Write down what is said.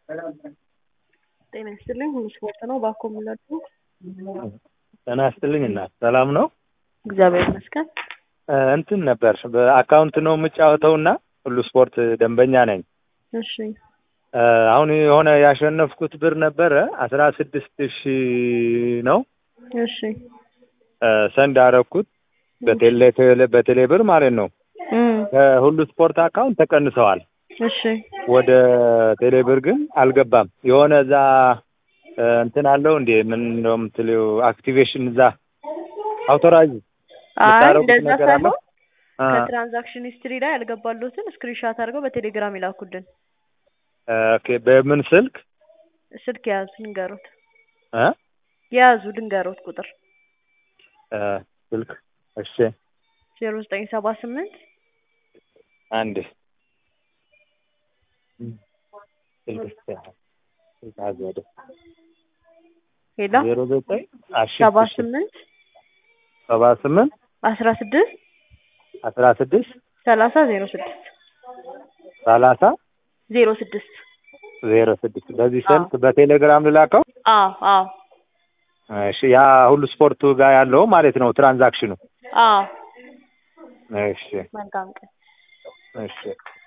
ጤና ይስጥልኝ ሁሉ ስፖርት ነው ባኮ የምላችሁ ጤና ይስጥልኝ እናት ሰላም ነው እግዚአብሔር ይመስገን እ እንትን ነበር በአካውንት ነው የምጫወተው እና ሁሉ ስፖርት ደንበኛ ነኝ እሺ እ አሁን የሆነ ያሸነፍኩት ብር ነበረ አስራ ስድስት ሺህ ነው እሺ እ ሰንድ አረኩት በቴሌ በቴሌ ብር ማለት ነው እም ከሁሉ ስፖርት አካውንት ተቀንሰዋል እሺ ወደ ቴሌ ብር ግን አልገባም የሆነ እዛ እ እንትን አለው እንዴ ምን ነው የምትለው አክቲቬሽን እዛ አውቶራይዝ አይ የምታረጉት እንደዛ ነገር አለ? ሳይሆን አ ከትራንዛክሽን ሂስትሪ ላይ ያልገባሉትን ስክሪንሻት አድርገው በቴሌግራም ይላኩልን ኦኬ በምን ስልክ ስልክ የያዙ ድንገሮት እ የያዙ ድንገሮት ቁጥር እ ስልክ እሺ ዜሮ ዘጠኝ ሰባ ስምንት አንድ ስልክ ስልክ አዘደ ሄላ ዜሮ ዘጠኝ አሺ ሰባ ስምንት ሰባ ስምንት አስራ ስድስት አስራ ስድስት ሰላሳ ዜሮ ስድስት ሰላሳ ዜሮ ስድስት ዜሮ ስድስት በዚህ ስልክ በቴሌግራም ልላከው አዎ አዎ እሺ ያ ሁሉ ስፖርቱ ጋር ያለው ማለት ነው ትራንዛክሽኑ አዎ እሺ መልካም ቀን እሺ